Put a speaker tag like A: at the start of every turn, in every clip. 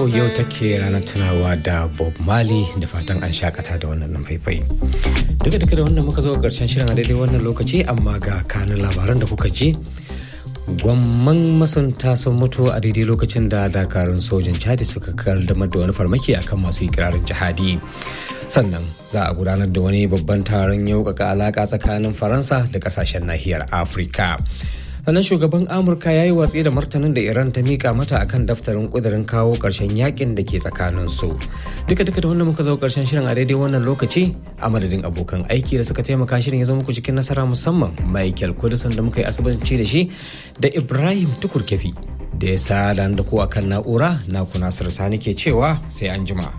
A: yau take ranar tunawa da Bob Marley da fatan an shakata da wannan nan faifai. Duka duka da wannan muka zo karshen shirin a daidai wannan lokaci amma ga kanin labaran da kuka ji. Gwamman masunta sun mutu a daidai lokacin da dakarun sojin Chadi suka kaddamar da wani farmaki akan masu ikirarin jihadi. Sannan za a gudanar da wani babban taron yaukaka alaka tsakanin Faransa da kasashen nahiyar Afirka. sannan shugaban amurka ya yi watsi da martanin da iran ta mika mata akan daftarin kudirin kawo karshen yakin da ke tsakanin su duka duka da wannan muka zo karshen shirin a daidai wannan lokaci a madadin abokan aiki da suka taimaka shirin ya zo muku cikin nasara musamman michael kudusan da muka yi asibanci da shi da ibrahim tukur kefi da ya sa da ku akan na'ura na ku nasir sani ke cewa sai an jima.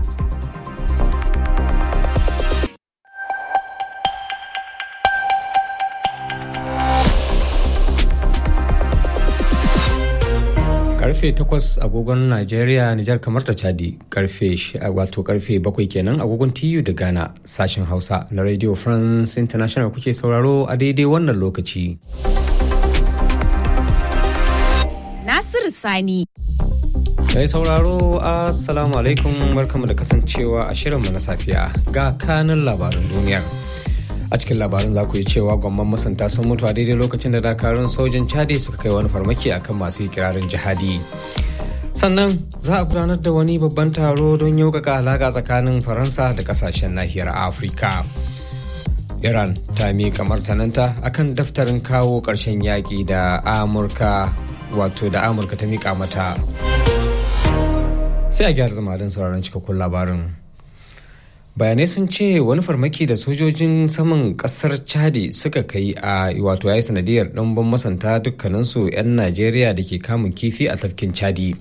A: karfe 8 agogon Najeriya, Nijar kamar da Chadi karfe wato karfe 7 kenan agogon TU da Ghana sashen Hausa na Radio France International kuke sauraro a daidai wannan lokaci.
B: Nasiru Sani.
A: Mai sauraro Assalamu alaikum barkamu da kasancewa a shirinmu na safiya ga kanin labarin duniyar. a cikin labarin za ku yi cewa gwamman masanta sun mutu a daidai lokacin da dakarun sojin chadi suka kai wani farmaki akan masu ikirarin jihadi sannan za a gudanar da wani babban taro don yaukaka alaƙa tsakanin faransa da kasashen nahiyar afirka iran ta miƙa martananta akan daftarin kawo ƙarshen yaƙi da amurka wato da amurka ta miƙa mata sai a gyara zama don sauraron cikakkun labarin bayanai sun ce wani farmaki da sojojin saman kasar chadi suka kai a wato ya yi sanadiyar ɗanban masanta dukkaninsu 'yan najeriya da ke kamun kifi a tafkin chadi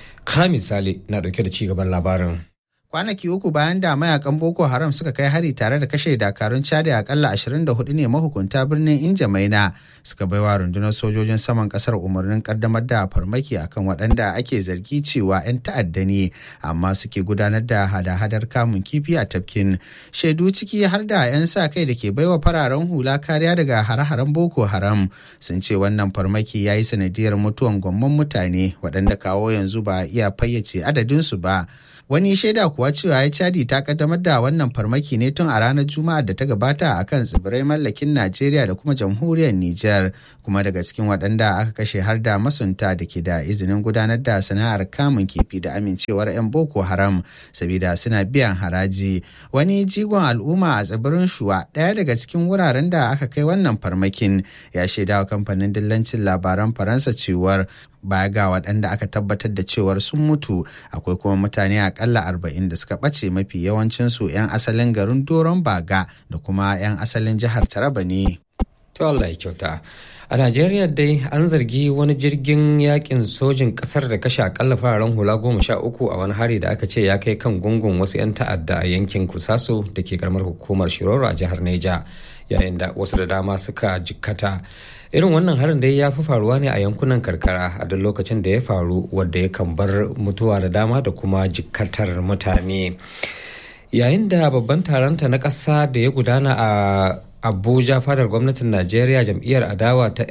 A: ka misali na ɗauke da cigaban labarin
C: kwanaki uku bayan da mayakan boko haram suka kai hari tare da kashe dakarun chadi akalla 24 ne mahukunta birnin injamaina suka baiwa rundunar sojojin saman kasar umarnin kaddamar da farmaki akan waɗanda ake zargi cewa 'yan ta'adda ne amma suke gudanar da hada-hadar kamun kifi a tafkin shaidu ciki har da 'yan sa kai da ke baiwa fararen hula kariya daga hare-haren boko haram sun ce wannan farmaki ya yi sanadiyar mutuwan gwamman mutane waɗanda kawo yanzu ba iya fayyace adadinsu ba wani shaida kuwa cewa ya cadi ta kaddamar da wannan farmaki ne tun a ranar juma'ar da ta gabata a kan tsibirai mallakin najeriya da kuma jamhuriyar niger kuma daga cikin waɗanda aka kashe har da masunta da ke da izinin gudanar da sana'ar kamun kifi da amincewar 'yan boko haram sabida suna biyan haraji wani jigon al'umma a tsibirin shuwa ɗaya daga cikin wuraren da aka kai wannan farmakin ya shaidawa kamfanin dillancin labaran faransa cewar baya ga waɗanda aka tabbatar da cewar sun mutu akwai kuma mutane akalla arba'in da suka ɓace mafi yawancinsu 'yan asalin garin doron baga da kuma 'yan asalin jihar taraba ne.
A: To Allah ya kyauta. A Najeriya dai an zargi wani jirgin yakin sojin kasar da kashe akalla fararen hula goma sha uku a wani hari da aka ce ya kai kan gungun wasu 'yan ta'adda a yankin Kusaso da ke karamar hukumar Shiroro a jihar Neja yayin da wasu da dama suka jikkata. irin wannan harin dai ya fi faruwa ne a yankunan karkara a duk lokacin da ya faru wadda ya kan bar mutuwa da dama da kuma jikkatar mutane yayin da babban taronta na ƙasa da ya gudana a abuja fadar gwamnatin najeriya jam'iyyar adawa ta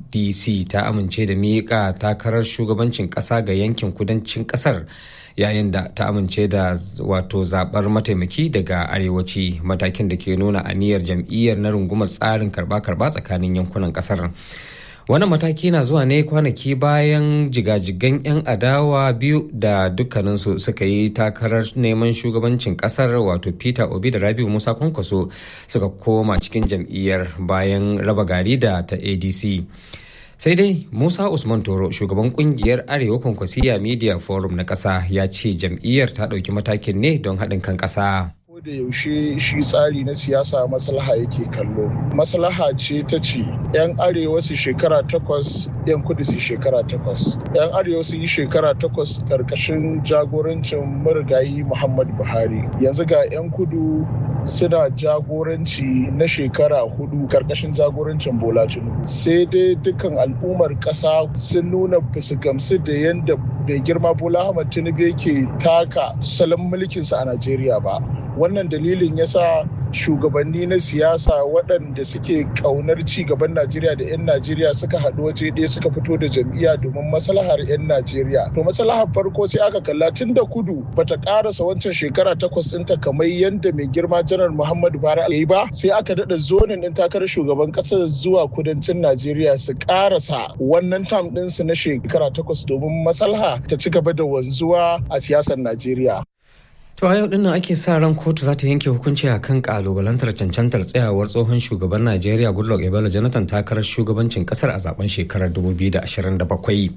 A: ndc ta amince da miƙa takarar shugabancin ƙasa ga yankin kudancin ƙasar yayin da ta amince da wato zabar mataimaki daga arewaci matakin da ke nuna aniyar jam'iyyar na rungumar tsarin karba-karba tsakanin yankunan kasar wannan mataki na zuwa ne kwanaki bayan jigajigan 'yan adawa biyu da dukkaninsu suka yi takarar neman shugabancin kasar wato peter obi da rabiu musa kwankwaso suka koma cikin jam'iyyar bayan raba gari da ta adc sai dai musa usman toro shugaban kungiyar arewa kwankwasiya media forum na ƙasa ya ce jam'iyyar ta ɗauki matakin ne don haɗin kan ƙasa
D: da yaushe shi tsari na siyasa maslaha yake kallo maslaha ce ta ce 'yan arewa su shekara takwas 'yan kudu su shekara takwas 'yan arewa su yi shekara takwas karkashin jagorancin marigayi muhammadu buhari yanzu ga 'yan kudu suna jagoranci na shekara hudu karkashin jagorancin bola tinubu sai dai dukkan al'ummar kasa sun nuna basu gamsu da yadda mai girma bola ahmad tinubu yake taka salon mulkinsa a najeriya ba wannan dalilin yasa shugabanni na siyasa waɗanda suke ƙaunar ci gaban najeriya da 'yan najeriya suka haɗu waje ɗaya suka fito da jam'iyya domin maslahar 'yan najeriya to maslahar farko sai aka kalla tun da kudu bata ƙarasa wancan shekara takwas ɗinta kamar yadda mai girma janar muhammadu buhari ya yi ba sai aka daɗa zonin ɗin takarar shugaban ƙasar zuwa kudancin najeriya su ƙarasa wannan tam ɗinsu na shekara takwas domin maslaha ta ci gaba da wanzuwa a siyasar najeriya
A: To a yau dinnan ake sa ran kotu za ta yanke hukunci a kan kalubalantar cancantar tsayawar tsohon shugaban Najeriya Goodluck Ebele Jonathan takarar shugabancin kasar a zaben shekarar 2027.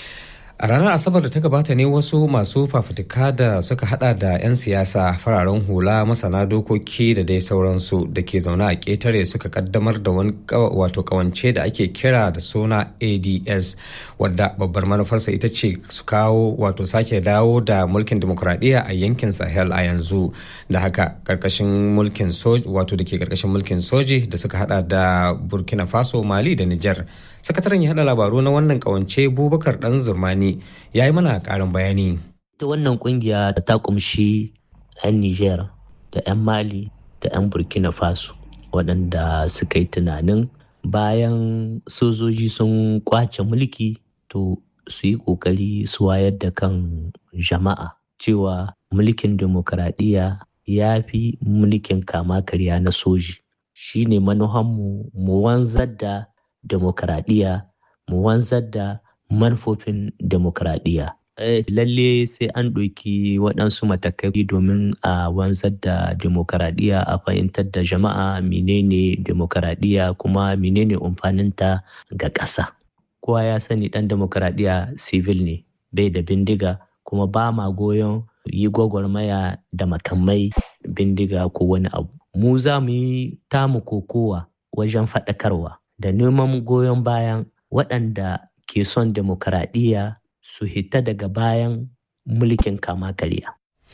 A: A ranar Asabar da ta gabata ne wasu masu fafutuka da suka hada da 'yan siyasa fararen hula masana dokoki da dai sauransu da ke zaune a ƙetare suka kaddamar da wani wato kawance da ake kira da suna ADS wadda babbar manufarsa ita ce su kawo wato sake dawo da mulkin demokuraɗiyya a yankin Sahel a yanzu da haka karkashin mulkin soji wato da ke karkashin mulkin soji da suka hada da Burkina Faso Mali da Niger. Sakataren ya hada labaru na wannan kawance Bubakar Dan Zurmani ya yi mana karin bayani.
E: Ta wannan kungiya ta kumshi 'yan Niger da 'yan Mali da 'yan Burkina Faso waɗanda suka yi tunanin bayan sojoji sun kwace mulki to su yi ƙoƙari su wayar da kan jama'a cewa mulkin demokaradiyya ya fi mulkin kama karya na soji shi ne manuhanmu mu wanzar da demokaradiyya mu wanzar da manufofin demokaradiyya. lalle sai an ɗauki waɗansu matakai domin a wanzar da demokaradiyya a fahimtar da jama'a menene demokaradiyya kuma menene amfaninta ga ƙasa. Kowa ya sani ɗan demokaradiyya civil ne bai da bindiga kuma ba ma goyon yi gwagwarmaya da makamai bindiga ko wani abu. Mu za mu yi tamu kokowa wajen faɗakarwa da neman goyon bayan waɗanda ke son demokaradiyya su hita daga bayan mulkin kama karya.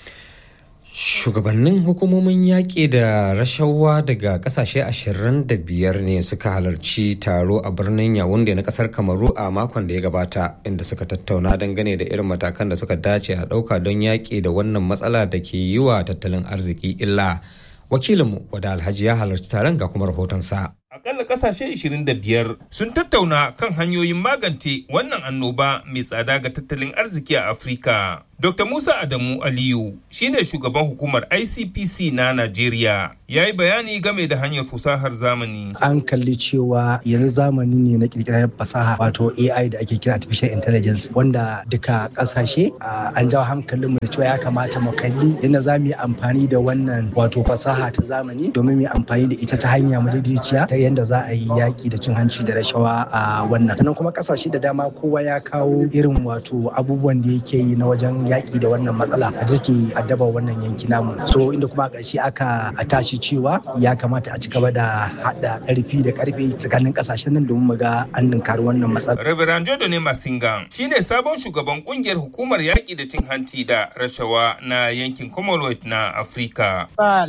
A: Shugabannin hukumomin yaƙi da rashawa daga ƙasashe 25 ne suka halarci taro a birnin Yawunde na ƙasar Kamaru a makon da ya gabata inda suka tattauna dangane da irin matakan da suka dace a ɗauka don yaƙi da wannan matsala da ke yi wa tattalin arziki illa. Wakilinmu Wada Alhaji ya halarci taron ga kuma rahotonsa.
F: Akalla kasashe 25 sun tattauna kan hanyoyin magance wannan annoba mai tsada ga tattalin arziki a Afirka. Dr. Musa Adamu Aliyu shine shugaban hukumar ICPC na Najeriya ya yi bayani game da hanyar fasahar zamani.
G: An kalli cewa yanzu zamani ne na kirkirar fasaha wato AI da ake kira Artificial Intelligence wanda duka kasashe an jawo hankalinmu da cewa ya kamata mu kalli yadda za mu yi amfani da wannan wato fasaha ta zamani domin mu yi amfani da ita ta hanya madaidaiciya ta yadda za a yi yaƙi da cin hanci da rashawa a wannan. Sannan kuma kasashe da dama kowa ya kawo irin wato abubuwan da yake yi na wajen yaƙi da wannan matsala da take addaba wannan yanki namu so inda kuma a ƙarshe aka tashi cewa ya kamata a ci gaba da haɗa ƙarfi da ƙarfe tsakanin ƙasashen nan domin mu ga an ninkari wannan matsala.
F: Reverend Jodo ne Masinga shine sabon shugaban kungiyar hukumar yaƙi da cin hanci da rashawa na yankin Commonwealth na Afirka.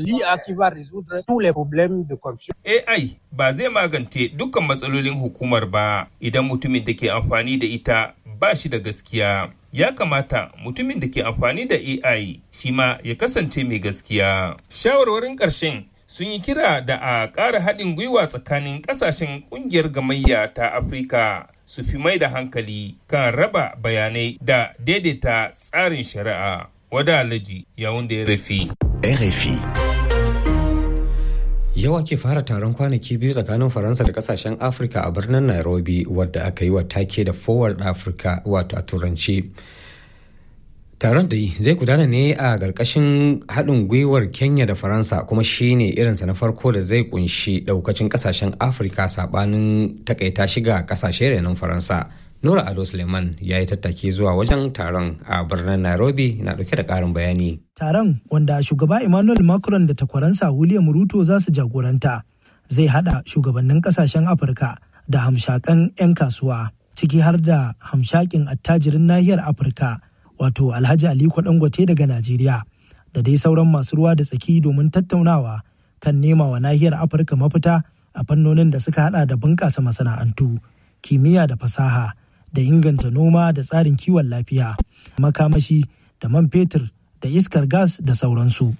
F: AI ba zai magance dukkan matsalolin hukumar ba idan mutumin da ke amfani da ita ba shi da gaskiya. ya kamata mutumin da ke amfani da AI shi ma ya kasance mai gaskiya. Shawarwarin ƙarshen sun yi kira da a ƙara haɗin gwiwa tsakanin ƙasashen ƙungiyar gamayya ta Afirka su fi mai da hankali kan raba bayanai da daidaita tsarin shari'a. Wada Alhaji yawun da ya rafi.
H: RFI.
A: Yau ake fara taron kwanaki biyu tsakanin Faransa da kasashen Afirka a birnin Nairobi wadda aka yi wa take da Forward Africa wato a turanci. Taron da zai gudana ne a ƙarƙashin haɗin gwiwar Kenya da Faransa kuma shi ne irinsa na farko da zai kunshi ɗaukacin ƙasashen Afirka saɓanin takaita shiga ƙasashe renon Faransa. Nura Ado Suleiman ya yi tattaki zuwa wajen taron a birnin Nairobi na ɗauke da ƙarin bayani.
I: Taron wanda shugaba Emmanuel Macron da takwaransa William Ruto za su jagoranta zai haɗa shugabannin ƙasashen Afirka da hamshakan 'yan kasuwa ciki har da hamshakin attajirin nahiyar Afirka wato Alhaji Aliko Dangote daga Najeriya da dai sauran masu ruwa da tsaki domin tattaunawa kan nema wa nahiyar Afirka mafita a fannonin da suka haɗa da bunƙasa masana'antu, kimiyya da fasaha. da inganta noma da tsarin kiwon lafiya makamashi da man fetur da iskar gas da sauransu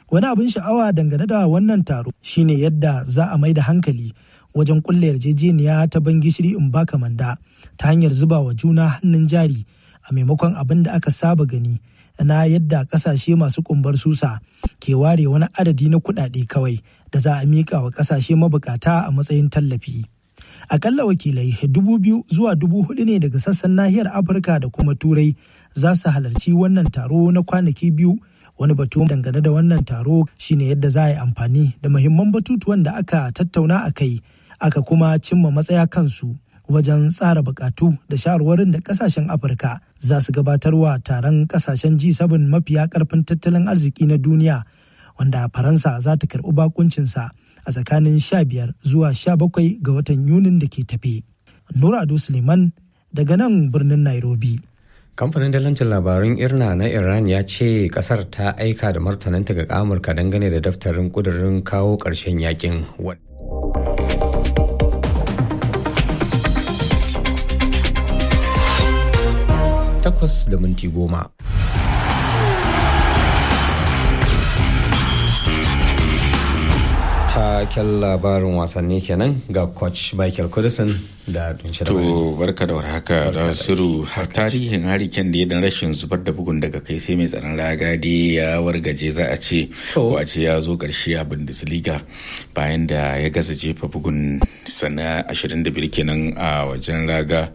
I: Wani abin sha'awa dangane da wannan taro shine yadda za a mai da hankali wajen kulle yarjejeniya ta ban gishiri in baka manda ta hanyar zuba wa juna hannun jari a maimakon abin da aka saba gani na yadda kasashe masu kumbar susa ke ware wani adadi na kuɗaɗe kawai da za a miƙa wa kasashe mabukata a matsayin tallafi. Akalla wakilai dubu biyu zuwa dubu hudu ne daga sassan nahiyar Afirka da kuma Turai za su halarci wannan taro na kwanaki biyu wani batu dangane da wannan taro shine yadda za a yi amfani da muhimman batutuwan da aka tattauna a kai aka kuma cimma matsaya kansu wajen tsara bukatu da shawarwarin da kasashen afirka za su gabatarwa taron kasashen g7 mafiya karfin tattalin arziki na duniya wanda faransa za ta karbi bakuncinsa a tsakanin 15 zuwa 17 ga watan yunin da ke tafe nura ado suleiman daga nan birnin nairobi
A: kamfanin dalancin labarun irna na iran ya ce kasar ta aika da martananta ga amurka dangane da daftarin kudurin kawo ƙarshen yakin takwas da minti goma taken labarin wasanni kenan ga coach michael kudisin da dunshi da
H: To barka da warhaka da suru tarihin hariken da ya dan rashin zubar da bugun daga kai sai mai tsaron raga dai ya wargaje za a ce ko a ce ya zo karshe a Bundesliga bayan da ya gaza jefa bugun sana 25 kenan a wajen raga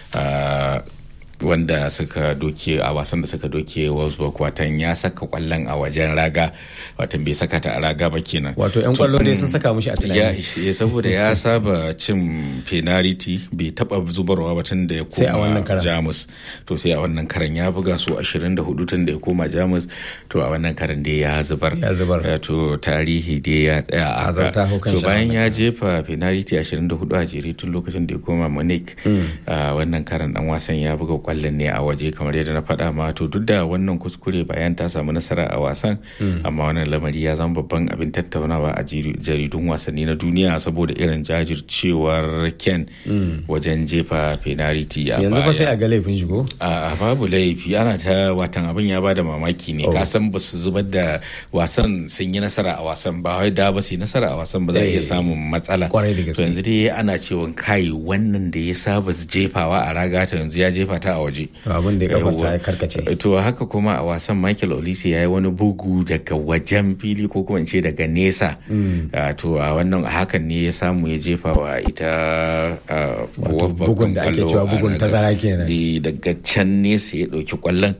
H: wanda suka doke a wasan da suka doke Wolfsburg watan ya saka kwallon a wajen raga watan bai saka ta a raga ba kenan
A: wato yan kwallo dai sun saka mushi a
H: ya
A: tunani
H: saboda ya saba cin penalty bai taba zubarwa ba tun da ya
A: Sai a wannan
H: koma
A: karan.
H: jamus to sai a wannan karan ya buga su 24 tun da ya koma jamus to a wannan karan dai ya zubar
A: Ya zubar.
H: Eh, to tarihi dai ya tsaya a
A: Azar ta
H: haka.
A: hau kan
H: to
A: shi a
H: bayan
A: wannan
H: ya jefa penalty 24 a jere tun lokacin da ya koma munich a wannan karan dan wasan ya buga kwallon ne a waje kamar yadda na faɗa ma to duk da wannan kuskure bayan ta samu nasara a wasan amma wannan lamari ya zama babban abin tattaunawa a jiri- jaridun wasanni na duniya saboda irin jajircewar ken wajen jefa penalty a
A: yanzu fa sai
H: baya.
A: a ga laifin shigo
H: a babu laifi ana ta watan abin ya bada mamaki ne ka san ba su zubar da wasan sun yi nasara a wasan ba wai da ba su yi nasara a wasan ba za a iya
A: Eh,
H: samun matsala
A: kwarai da gaske.
H: to yanzu dai ana cewa kai wannan da ya saba jefawa a raga ta yanzu ya jefa ta a waje
A: abin da ya kafa ta
H: Yawwa.
A: ya karkace
H: to haka kuma a wasan michael olise ya yi wani bugu daga wajen fili ko kuma in ce daga nesa Ah, to a wannan a hakan ne ya samu ya jefa wa ita ah, Wolfsburg
A: bugun da ake
H: kwallo
A: cewa
H: a
A: bugun
H: raga.
A: tazara kenan.
H: Eh, daga can nesa ya ɗauki kwallon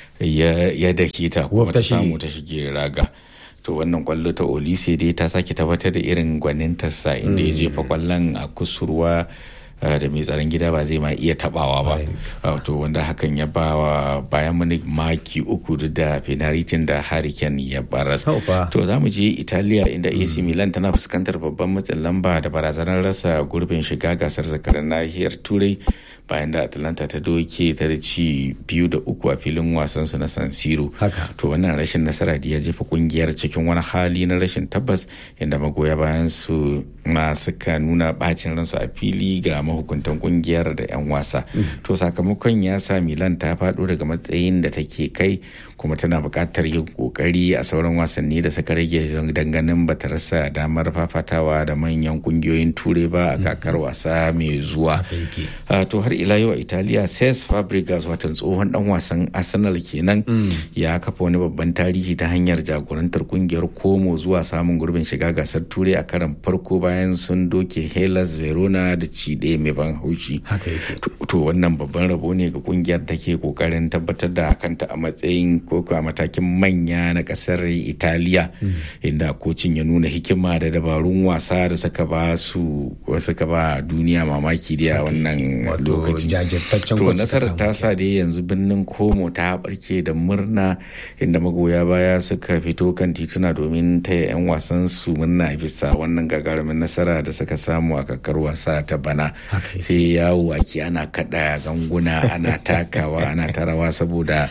H: ya ya dake ta kuma
A: Wolf ta
H: ta samu
A: shige.
H: ta shige raga to wannan kwallo ta olise dai ta sake tabbatar da irin gwanintarsa inda ya jefa kwallon a kusurwa uh, da mai tsaron gida ba zai ma iya tabawa ba Uh, to wanda hakan ya ba wa bayan mani maki uku duk da penalty da hurricane ya baras
A: Sau fa.
H: to za mu je italiya inda ac milan tana fuskantar babban matsin lamba da barazanar rasa gurbin shiga gasar zakarar nahiyar turai bayan da atlanta ta doke ta da ci biyu da uku a filin wasan su na san siro
A: Haka.
H: to wannan rashin nasara da ya jefa kungiyar cikin wani hali na rashin tabbas inda magoya bayan su na suka nuna bacin ransu a fili ga mahukuntan kungiyar da 'yan wasa to sakamakon ya sa milan ta faɗo daga matsayin da take kai kuma tana buƙatar yin ƙoƙari a sauran wasanni da suka rage don danganin ba ta rasa damar fafatawa da manyan kungiyoyin turai ba a kakar wasa mai zuwa Ah, to har ila yau a italiya ses fabregas watan tsohon dan wasan arsenal kenan ya kafa wani babban tarihi ta hanyar jagorantar kungiyar komo zuwa samun gurbin shiga gasar turai a karan farko bayan sun doke hellas verona da ci ɗaya mai ban haushi
A: haka yake
H: to to wannan babban rabo ne ga kungiyar da ke kokarin tabbatar da kanta a matsayin ko a matakin manya na kasar italiya inda kocin ya nuna hikima da dabarun wasa da suka ba su suka ba duniya mamaki da a wannan
A: Wato
H: lokaci
A: jajirtaccen
H: to
A: coach suka
H: nasarar
A: samu
H: ta sa dai yanzu birnin komo ta barke da murna inda magoya baya suka fito kan tituna domin taya 'yan wasan su murna bisa wannan gagarumin nasara da suka samu a kakar wasa ta bana
A: Haka yake.
H: sai yawo ake ana kada ganguna ana takawa ana tarawa saboda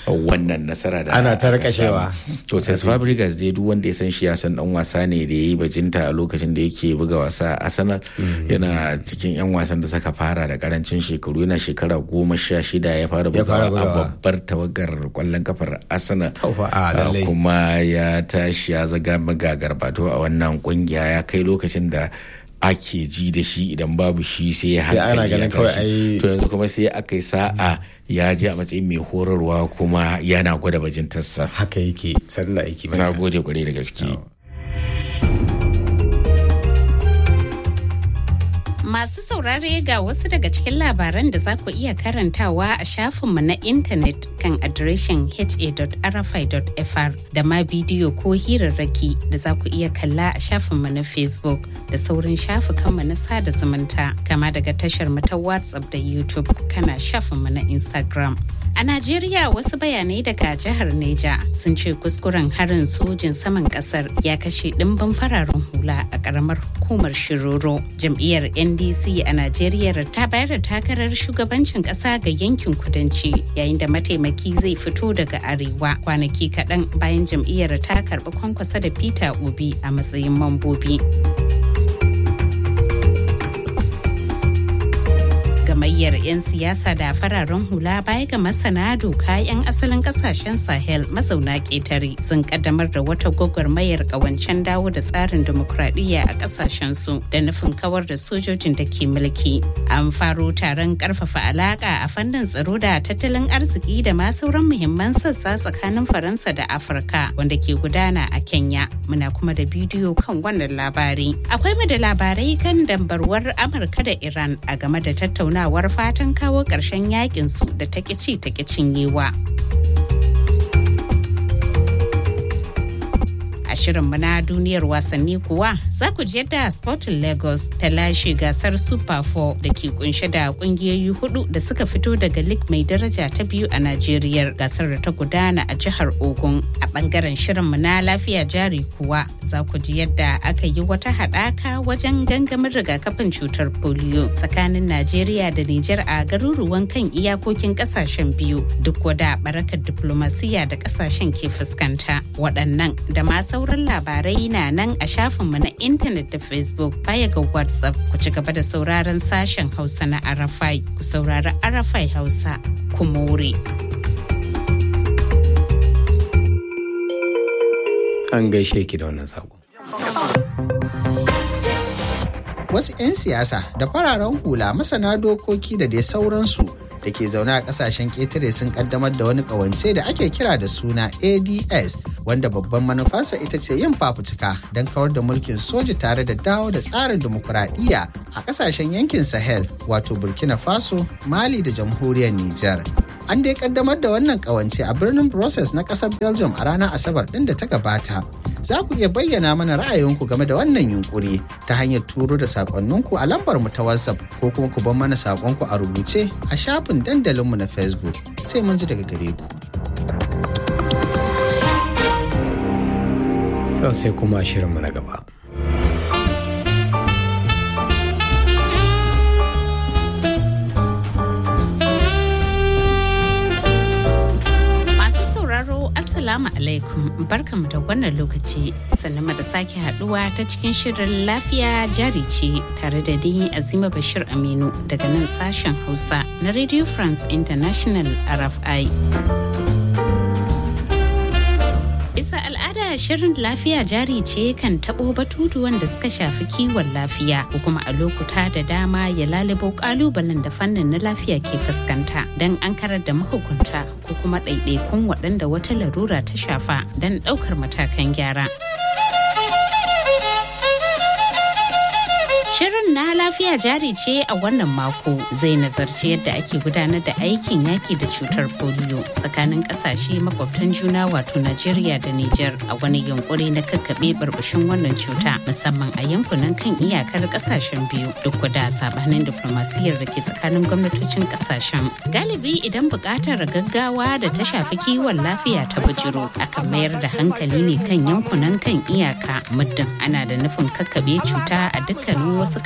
H: wannan nasara da
A: Ana ta
H: aka
A: rakashewa.
H: samu. to sai Fabregas dai duk wanda ya san shi ya san dan wasa ne da ya yi bajinta a lokacin da yake buga wasa a Arsenal yana cikin yan wasan da suka fara da karancin shekaru yana shekara goma sha shida ya fara
A: Ya fara
H: bugawa a
A: bugawa.
H: babbar tawagar kwallon kafar Arsenal
A: Taufa, a, lallai.
H: Uh, kuma ya tashi ya zaga magagar bato a wannan kungiya ya kai lokacin da ake ji da shi idan babu shi sai ya
A: Sai ana
H: hankali ya
A: ganin kawai
H: tashi
A: ai-
H: to yanzu kuma sai aka yi sa'a ya je a matsayin mai horarwa kuma yana gwada bajintarsa
A: haka yake sannan aiki
H: na gode kwarai da gaske
J: Masu saurare ga wasu daga cikin labaran da za ku iya karantawa a shafinmu na intanet kan adireshin ha.rfi.fr da ma bidiyo ko hirarraki da za ku iya kalla a shafinmu na Facebook da saurin shafukanmu na sada zumunta kama daga tashar mu ta WhatsApp da YouTube kana shafinmu na Instagram. A Najeriya wasu bayanai daga jihar Neja sun ce kuskuren harin sojin saman kasar ya kashe ɗimbin fararen hula a ƙaramar hukumar Shiroro. Jam'iyyar NDC a Najeriya ta bayar da takarar shugabancin ƙasa ga yankin kudanci yayin da mataimaki zai fito daga arewa kwanaki kaɗan bayan jam'iyyar ta karɓi kwankwasa da Peter Obi a matsayin mambobi. gamayyar 'yan siyasa da fararen hula baya ga masana doka 'yan asalin kasashen sahel mazauna ƙetare sun kaddamar da wata gwagwarmayar ƙawancen dawo da tsarin dimokuraɗiyya a ƙasashen su da nufin kawar da sojojin da ke mulki an faro taron ƙarfafa alaƙa a fannin tsaro da tattalin arziki da ma sauran muhimman sassa tsakanin faransa da afirka wanda ke gudana a kenya muna kuma da bidiyo kan wannan labari akwai mu da labarai kan dambarwar amurka da iran a game da tattauna tattaunawar fatan kawo ƙarshen yakin su da ta ci ta cinyewa. shirin na duniyar wasanni kuwa za ku ji yadda Sporting Lagos ta lashe gasar Super 4 da ke kunshe da kungiyoyi hudu da suka fito daga lig mai daraja ta biyu a Najeriya gasar da ta gudana a jihar Ogun. A bangaren shirin na lafiya jari kuwa za ku ji yadda aka yi wata haɗaka wajen gangamin rigakafin cutar polio tsakanin Najeriya da Nijar a garuruwan kan iyakokin kasashen biyu duk wada barakar diplomasiya da kasashen ke fuskanta. Waɗannan da ma sauran labarai na nan a shafinmu na intanet da Facebook baya ga WhatsApp ku ci gaba da sauraron sashen Hausa na Arafai ku saurari Arafai Hausa kuma wuri.
A: An gaishe ki da wannan sako.
C: Wasu 'yan siyasa da fararen hula masana dokoki da dai sauransu da ke zaune a kasashen ƙetare sun kaddamar da wani ƙawance da ake kira da suna ads wanda babban manufarsa ita ce yin fafutuka don kawar da mulkin soji tare da dawo da tsarin dimokuraɗiyya a kasashen yankin sahel wato burkina faso mali da jamhuriyar niger an dai kaddamar da wannan ƙawance a birnin brussels na ƙasar belgium a ranar asabar ɗin da ta gabata za ku iya bayyana mana ra'ayinku game da wannan yunkuri ta hanyar turo da sakonninku a lambar mu ta WhatsApp ko kuma ku bar mana sakonku a rubuce a shafin dandalinmu na Facebook sai mun ji daga gare ku.
A: Sau sai kuma shirinmu na gaba.
J: Assalamu alaikum barkamu da wannan lokaci sannan da sake haduwa ta cikin shirin lafiya jari ce tare da ni Azima Bashir Aminu daga nan sashen Hausa na Radio France International RFI. Bisa al'ada shirin lafiya jari ce kan taɓo batutuwan da suka shafi kiwon lafiya ko kuma a lokuta da dama ya lalubo ƙalubalen da fannin na lafiya ke fuskanta don an karar da mahukunta ko kuma ɗaiɗaikun waɗanda wata larura ta shafa don ɗaukar matakan gyara. Shirin na lafiya jari ce a wannan mako zai nazarci yadda ake gudanar da aikin yaki da cutar polio tsakanin kasashe makwabtan juna wato Najeriya da Nijar a wani yunkuri na kakkaɓe barbashin wannan cuta musamman a yankunan kan iyakar kasashen biyu duk da sabanin diplomasiyar da ke tsakanin gwamnatocin kasashen. Galibi idan buƙatar gaggawa da ta shafi kiwon lafiya ta bujiro akan mayar da hankali ne kan yankunan kan iyaka muddin ana da nufin kakkaɓe cuta a dukkanin wasu ƙasashe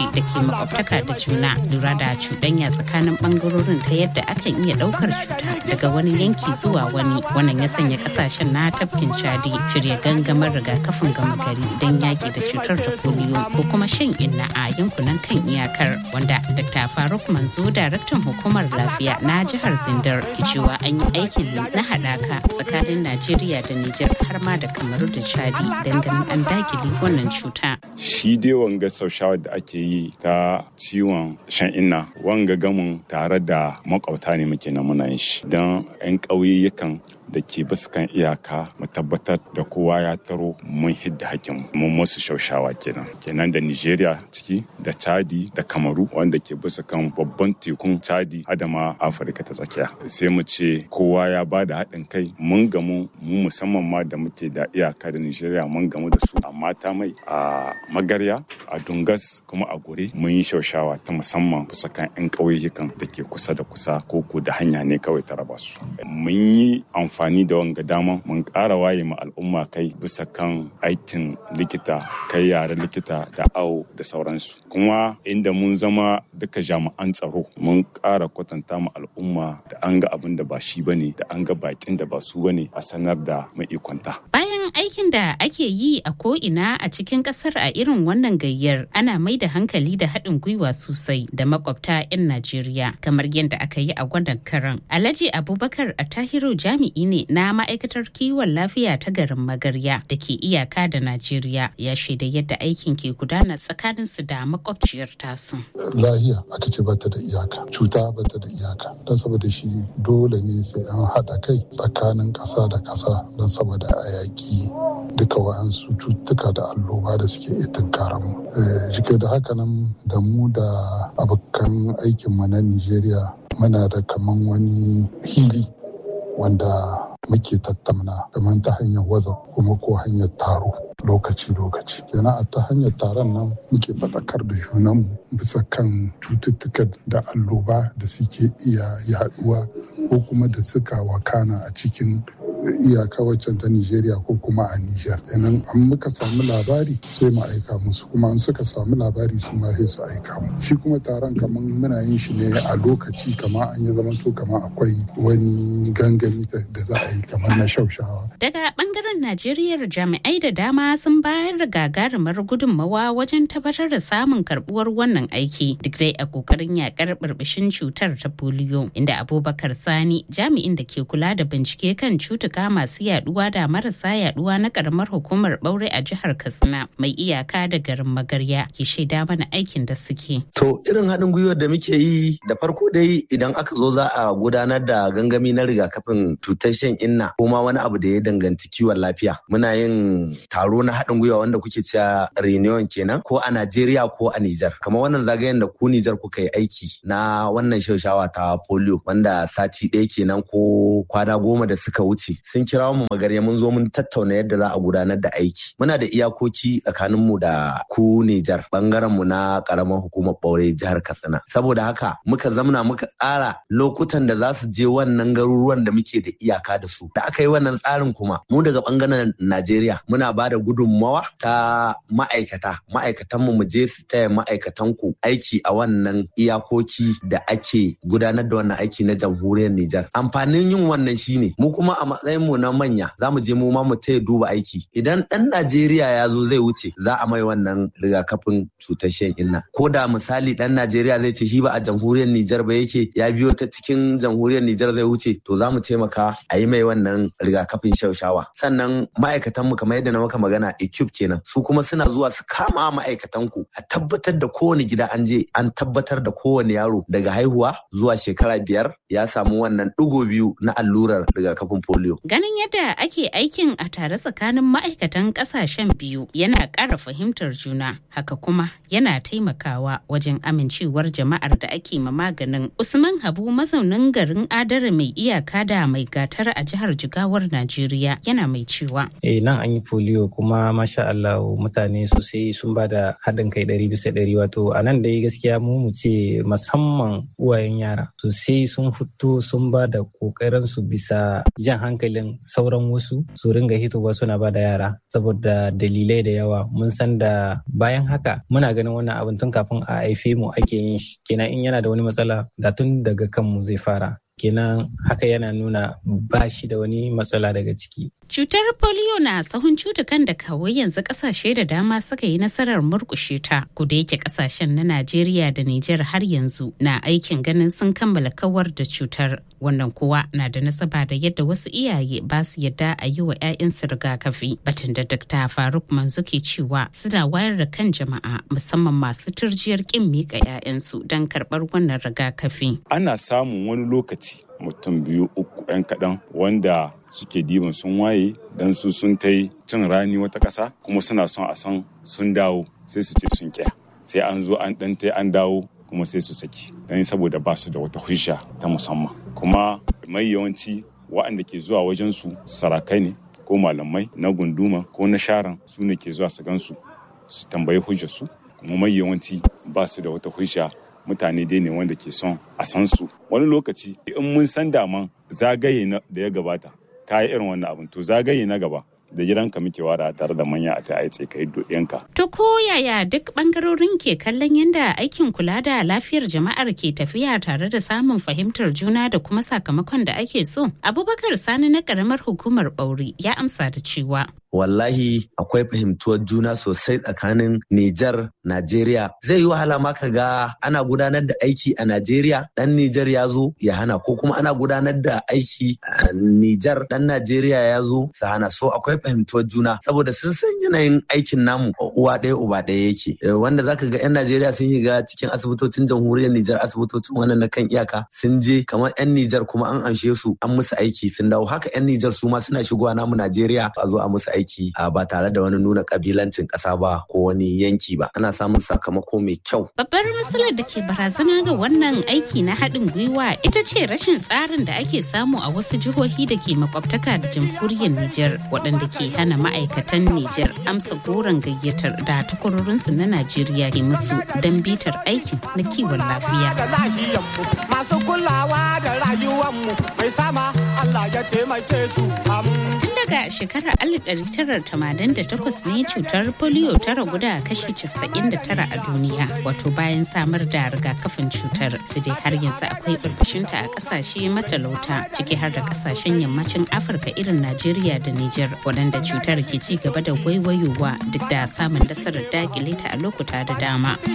J: kasashe da ke makwabtaka da juna lura da cuɗanya tsakanin ɓangarorin ta yadda akan iya ɗaukar cuta daga wani yanki zuwa wani wannan ya sanya kasashen na tafkin chadi shirya gangamar rigakafin gama gari don yaƙi da cutar da polio ko kuma shan inna a yankunan kan iyakar wanda dr faruk manzo daraktan hukumar lafiya na jihar zindar cewa an yi aikin na haɗaka tsakanin najeriya da nijar har ma da kamaru da chadi don ganin an dakile wannan cuta
K: shi dai wanga shawar da ake yi ta ciwon shan inna wanga gamin tare da makwabta ne muke na muna yin shi don 'yan ƙauyukan da ke basu kan iyaka mu tabbatar da kowa ya taro mun hidda hakin mun musu shaushawa kenan kenan da nigeria ciki da chadi da kamaru wanda ke bisa kan babban tekun chadi adama afirka ta tsakiya sai mu ce kowa ya ba da haɗin kai mun gamu mu musamman ma da muke da iyaka da nigeria mun gamu da su a mata mai a magarya a dungas kuma a gure mun yi shaushawa ta musamman bisa kan 'yan ƙauyukan da ke kusa da kusa ko da hanya ne kawai ta raba su mun yi amfani amfani da wanga dama mun ƙara waye ma al'umma kai bisa kan aikin likita kai yare likita da awo da sauransu kuma inda mun zama duka jami'an tsaro mun ƙara kwatanta ma al'umma da an ga abin da ba shi bane da an ga bakin da ba su bane a sanar da mai ikonta
J: bayan aikin da ake yi a ko'ina a cikin kasar a irin wannan gayyar ana mai da hankali da haɗin gwiwa sosai da makwabta 'yan najeriya kamar yadda aka yi a gwadon karan alhaji abubakar a tahiru jami'i ne na ma'aikatar kiwon lafiya ta garin magarya da ke iyaka da najeriya ya shaida yadda aikin ke gudana tsakanin su da makwabciyar tasu
L: lahiya aka ce bata da iyaka cuta bata da iyaka don saboda shi dole ne sai an haɗa kai tsakanin ƙasa da ƙasa don saboda a yaƙi duka wa'ansu cututtuka da alloba da suke iya tunkaran mu jike da haka nan da mu da abokan aikinmu na nigeria muna da kaman wani hili wanda muke tattauna kamar ta hanyar waza kuma ko hanyar taro lokaci-lokaci kenan a ta hanyar taron nan muke faɗakar da junanmu bisa kan cututtukan da alloba da suke iya yaduwa ko kuma da suka wakana a cikin iyaka waccan ta Nigeria ko kuma a Niger. Kenan an muka samu labari sai mu aika musu kuma an suka samu labari su ma sai su aika mu. Shi kuma taron kamar muna yin shi ne a lokaci kamar an yi zamanto kamar akwai wani gangami da za a yi kamar na shaushawa.
J: Daga bangaren Najeriya jami'ai da dama sun bayar da gagarumar gudunmawa wajen tabbatar da samun karbuwar wannan aiki duk dai a kokarin yakar burbushin cutar ta polio inda Abubakar Sani jami'in da ke kula da bincike kan cutuka cutuka masu yaduwa da marasa yaduwa na karamar hukumar ɓaure a jihar katsina mai iyaka da garin magarya ke shaida mana aikin da suke.
M: to irin haɗin gwiwar da muke yi da farko dai idan aka zo za a gudanar da gangami na rigakafin cutar shan inna ko ma wani abu da ya danganci kiwon lafiya muna yin taro na haɗin gwiwa wanda kuke cewa reunion kenan ko a najeriya ko a nijar kamar wannan zagayen da ku nijar kuka yi aiki na wannan shaushawa ta polio wanda sati ɗaya kenan ko kwana goma da suka wuce sun kira mu magarya mun zo mun tattauna yadda za a gudanar da aiki muna da iyakoci tsakanin mu da ku Nijar bangaren mu na karamar hukumar Baure jihar Katsina saboda haka muka zamna muka tsara lokutan da za su je wannan garuruwan da muke da iyaka da su da aka yi wannan tsarin kuma mu daga bangaren Najeriya muna ba da gudunmawa ta ma'aikata ma'aikatan mu mu je su taya ma'aikatan ku aiki a wannan iyakoki da ake gudanar da wannan aiki na jamhuriyar Nijar amfanin yin wannan shine mu kuma a matsayin mu na manya za mu je mu ma mu taya duba aiki idan dan Najeriya ya zo zai wuce za a mai wannan rigakafin cutar shan inna ko da misali dan Najeriya zai ce shi ba a jamhuriyar Nijar ba yake ya biyo ta cikin jamhuriyar Nijar zai wuce to za mu taimaka a yi mai wannan rigakafin shaushawa sannan ma'aikatan mu kamar yadda na maka magana equipe kenan su kuma suna zuwa su kama ma'aikatan ku a tabbatar da kowane gida an je an tabbatar da kowane yaro daga haihuwa zuwa shekara biyar ya samu wannan ɗigo biyu na allurar rigakafin polio
J: Ganin yadda ake aikin a tare tsakanin ma'aikatan ƙasashen biyu yana ƙara fahimtar juna, haka kuma yana taimakawa wajen amincewar jama'ar da ake ma maganin. Usman Habu mazaunin garin Adara mai iyaka da mai gatar a jihar Jigawar Najeriya yana mai mai cewa.
N: Eh nan an yi polio kuma masha Allah mutane sosai sun ba da haɗin kai ɗari bisa ɗari wato a nan dai gaskiya mu mu ce musamman uwayen yara sosai sun fito sun ba da ƙoƙarin su bisa jan hankalin sauran wasu su ringa hitowa suna ba da yara saboda dalilai da yawa mun san da bayan haka muna ganin wannan abin tun kafin a haife mu ake yin shi kenan in yana da wani matsala da tun daga kanmu zai fara kenan haka yana nuna ba shi da wani matsala daga ciki.
J: Cutar polio na tsawon cutukan da kawai yanzu kasashe da dama suka yi nasarar murkushe ta kuda yake kasashen na Najeriya da Nijar har yanzu na aikin ganin sun kammala kawar da cutar. Wannan kuwa na da nasaba da yadda wasu iyaye ba su yadda a yi wa 'ya'yansu rigakafi. Batun da Dr. Faruk Manzo ke cewa suna wayar da kan jama'a musamman masu turjiyar kin miƙa 'ya'yansu don karɓar wannan rigakafi.
K: Ana samun wani lokaci mutum biyu uku 'yan kaɗan wanda suke diban sun waye don su sun ta cin rani wata ƙasa kuma suna son a san sun dawo sai su ce sun kya sai an zo an ɗan ta an dawo kuma sai su saki don saboda ba su da wata hujja ta musamman kuma mai yawanci waɗanda ke zuwa wajen su sarakai ne ko malamai na gunduma ko na sharan su ne ke zuwa su gansu su tambayi hujjar su kuma mai yawanci ba su da wata hujja mutane dai ne wanda ke son a san su wani lokaci in mun san daman zagaye da ya gabata ka yi irin wannan abin to zagaye na gaba da gidanka muke wada tare da manya a ta aice kai yanka.
J: To ko yaya duk bangarorin ke kallon yadda aikin kula da lafiyar jama'ar ke tafiya tare da samun fahimtar juna da kuma sakamakon da ake so? Abubakar Sani na karamar hukumar Bauri ya amsa da cewa.
M: wallahi akwai fahimtuwar juna sosai tsakanin Nijar, Najeriya. Zai yi wahala ma ka ga ana gudanar da aiki a Najeriya, ɗan Nijar ya zo ya hana ko kuma ana gudanar da aiki a Nijar, ɗan Najeriya ya zo su hana. So akwai fahimtuwar juna saboda sun san yanayin aikin namu uwa ɗaya uba ɗaya yake. Wanda zaka ga 'yan Najeriya sun yi ga cikin asibitocin jamhuriyar Nijar asibitocin wannan na kan iyaka sun je kamar 'yan Nijar kuma an amshe su an musu aiki sun dawo haka 'yan Nijar su ma suna shigowa namu Najeriya a zo a musu aiki. aiki ba tare da wani nuna kabilancin ƙasa ba ko wani yanki ba ana samun sakamako mai kyau.
J: Babbar matsalar da ke barazana ga wannan aiki na haɗin gwiwa ita ce rashin tsarin da ake samu a wasu jihohi da ke makwabtaka da jamhuriyar Nijar waɗanda ke hana ma'aikatan Nijar amsa goron gayyatar da takwarorinsu na Najeriya ke musu don bitar aikin na kiwon lafiya.
O: Masu kulawa da rayuwanmu mai sama Allah ya taimake su.
J: Tun daga shekarar 1988 ne cutar polio ta ragu da kashi 99 a duniya wato bayan samar da rigakafin cutar su dai har yanzu akwai burbushinta a kasashe matalauta ciki har da kasashen yammacin afirka irin najeriya da niger waɗanda cutar ke ci gaba da waiwayowa duk da samun nasarar dakile ta a lokuta da dama